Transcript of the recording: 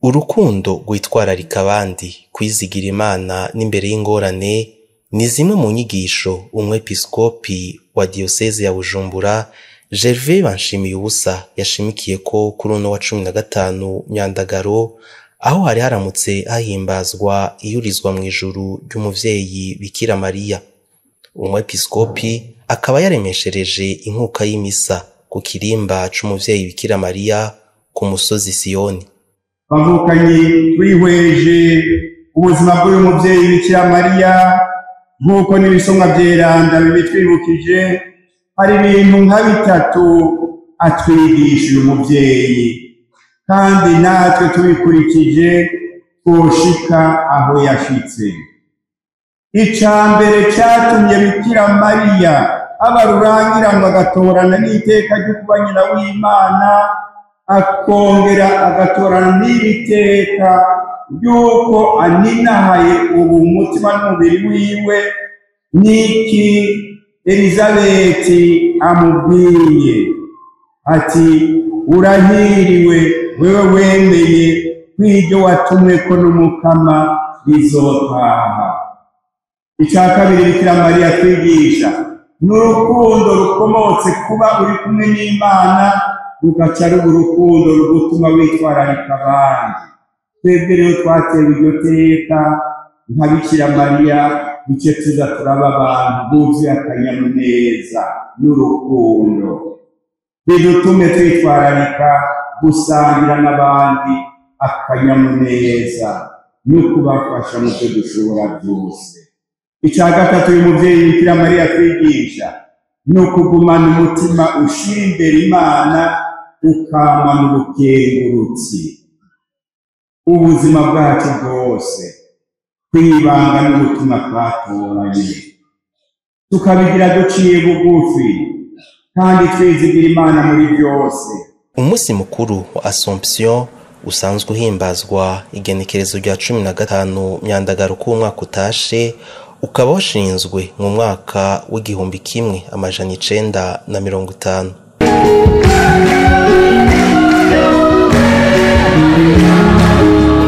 Urukundo rwitwararika abandi, kwizigira Imana n'imbere y'ingorane ni zimwe mu nyigisho umwepiskopi wa diyoseze ya Bujumbura Gervais Banshimiyubusa yashimikiyeko kuri uno wa cumi na gatanu Myandagaro, aho hari haramutse hahimbazwa iyurizwa mw'ijuru ry'umuvyeyi Bikira Mariya. Umwepiskopi akaba yaremeshereje inkuka y'imisa ku kirimba c'umuvyeyi Bikira Mariya ku musozi Siyoni. bavukanye twihweje ubuzima bw'uyu muvyeyi bikira mariya nk'uko n'ibisomwa vyeranda bibitwibukije hari ibintu nka bitatu atwigisha uyu muvyeyi kandi natwe tubikurikije twoshika aho yashitse ica mbere catumye bikira mariya aba rurangiranwa agatorana n'iteka ryo kuba nyina w'imana akongera agatorana n'iri teka ry'uko aninahaye ubu mutima n'umubiri wiwe n'iki elizabeti amubwiye ati urahiriwe wewe wemeye kw'iryo watumweko n'umukama rizotaha icya kabiri bikira mariya twigisha ni urukundo rukomotse kuba uri kumwe n'imana rugaca ruba urukundo rugutuma witwararika abandi twebwe rero twatewe iryo teka nka bikira mariya duce tuza turaba abantu buzuye akanyamuneza n'urukundo bidutume twitwararika gusangira n'abandi akanyamuneza no kubafasha mu byo dushobora byose icya gatatu uyu muvyeyi bikira mariya twigisha ni ukugumana umutima ushira imbere imana ukamana ubukengurutsi ubuzima bwacu bwose kwibanga n'ubutumwa twatoranye tukabigira duciye bugufi kandi twizigira imana muri byose Umusi mukuru wa Assomption usanzwe uhimbazwa igenekerezo rya cumi na gatanu Myandagaro k'umwaka utashe ukaba washinzwe mu mwaka w'igihumbi kimwe amajana icenda na mirongo itanu.